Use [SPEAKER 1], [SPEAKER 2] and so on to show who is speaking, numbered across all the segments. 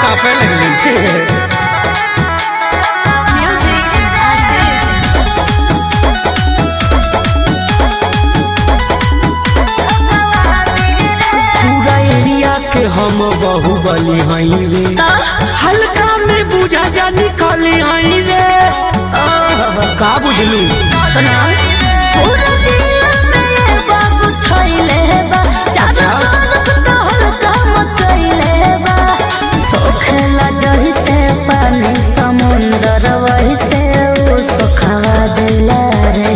[SPEAKER 1] कांपे लगली
[SPEAKER 2] Music Aziz.
[SPEAKER 1] पूरा एरिया के हम बाहुबली हई रे हल्का में बुझा जा निकली हई रे का बुझलू
[SPEAKER 2] सुना पूरा जिला में ये बाबू छइले बा चाचा तरफ तो हल्का मचइले बा सोखेला जही से पानी समुंदर वही से उ सोखवा दिला रे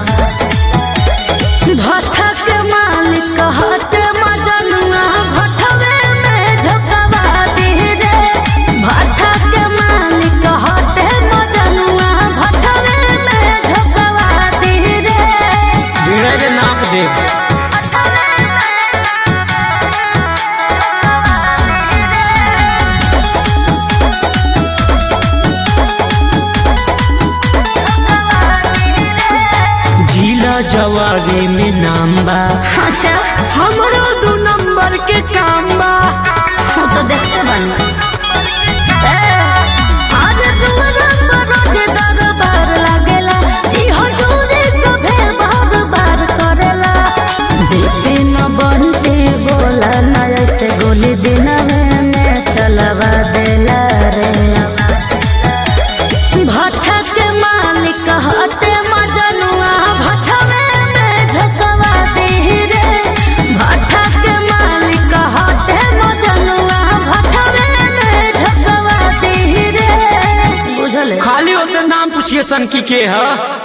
[SPEAKER 2] भट्ठा के मालिक हटे मजनुआ भट्ठवे में झोंकवा दी रे भट्ठा के मालिक हटे मजनुआ भट्ठवे में झोंकवा दी रे
[SPEAKER 1] बीड़ा के नाप दे जिला जवारी में नाम बा
[SPEAKER 2] अच्छा
[SPEAKER 1] हमरो दू नंबर के काम बा
[SPEAKER 2] हम तो देखते बनी आज दूर पर रोज दरबार लागेला जी हजूरी सभे बार बार करेला बिपिन बनते बोला नया से गोली दिन में चलवा देला रे भट्ठा के मालिक हटे मजनुआ भट्ठवे में झकवा दी रे भट्ठा के मालिक हटे मजनुआ भट्ठवे में झकवा दी रे बुझले
[SPEAKER 1] खाली ओसे नाम पूछिए सन की के है